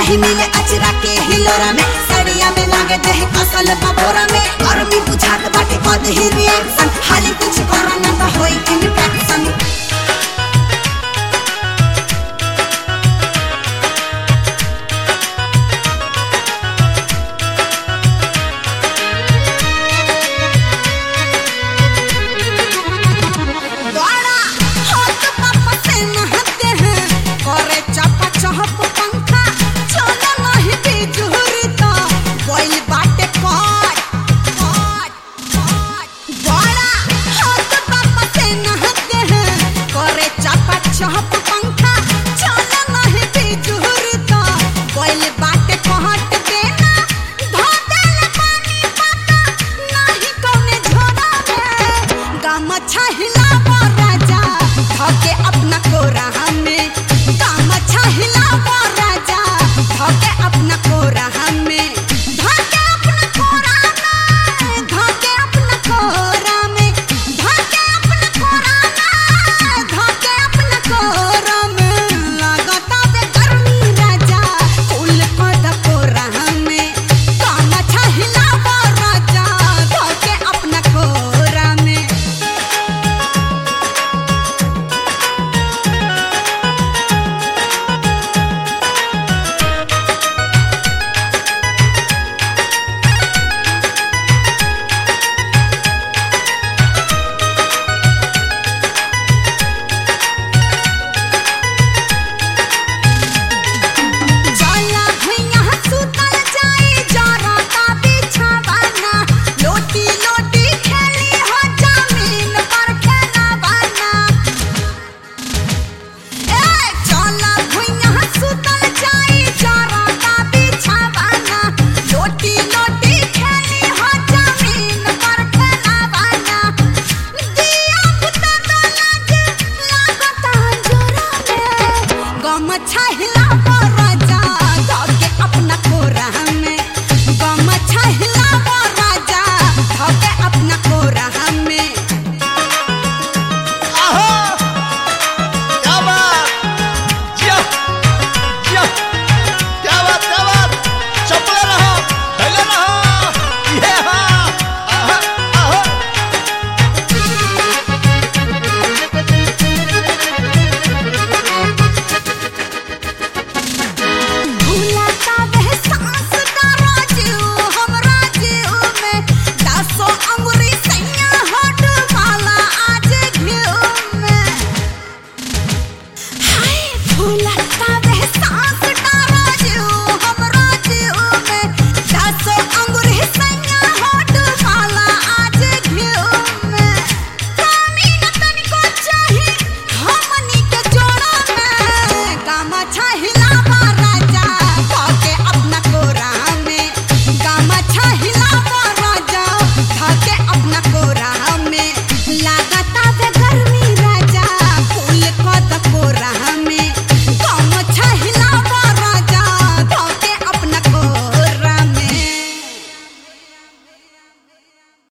नहीं मिले अचरा के हिलोरा में सड़िया में लागे दे कसल बबोरा में गर्मी बुझात बाटे कद ही रिएक्शन हाली कुछ करो ना तो होई इन्फेक्शन बड़ा हाथ पापा से नहाते हैं करे चपा चहप पंखा चलो नहीं बिजुरी तो बोल बाटे कट कट कट बड़ा हाथ पापा से नहाते हैं करे चपा चहप पंखा चलो नहीं बिजुरी तो बोल बाटे कहट देना धो देला पानी पाता नहीं कौने झोरा में गम छहिला राजा धके अपना कोरा हमें गम छहिला राजा धके अपना कोरा हमें धके अपना कोरा में धके अपना कोरा में धके अपना कोरा में धके अपना कोरा में लगता बे गर्मी राजा कुल कद कोरा हमें गम छहिला राजा धके अपना कोरा में जाला भैया सुतल जाई जरता बिछावाना लोटी लोटी खेली हो जमीन पर खेलावाना ए जाला भैया सुतल जाई जरता बिछावाना लोटी लोटी खेली हो जमीन पर खेलावाना दिया बुता तो लाग लागता जोरा में गम छहिला राजा धके अपना कोरा में गम छहिला राजा धके अपना कोरा में आहा! क्या बात! जिया! जिया! क्या बात, क्या बात! चपले रहो, ढले रहो! ये हाँ! आहा! आहा! भूलाता वह सांस का राजू हमरा जीव में दसो अंगुरी सैया हट वाला आज घिउ में हाय भूलाता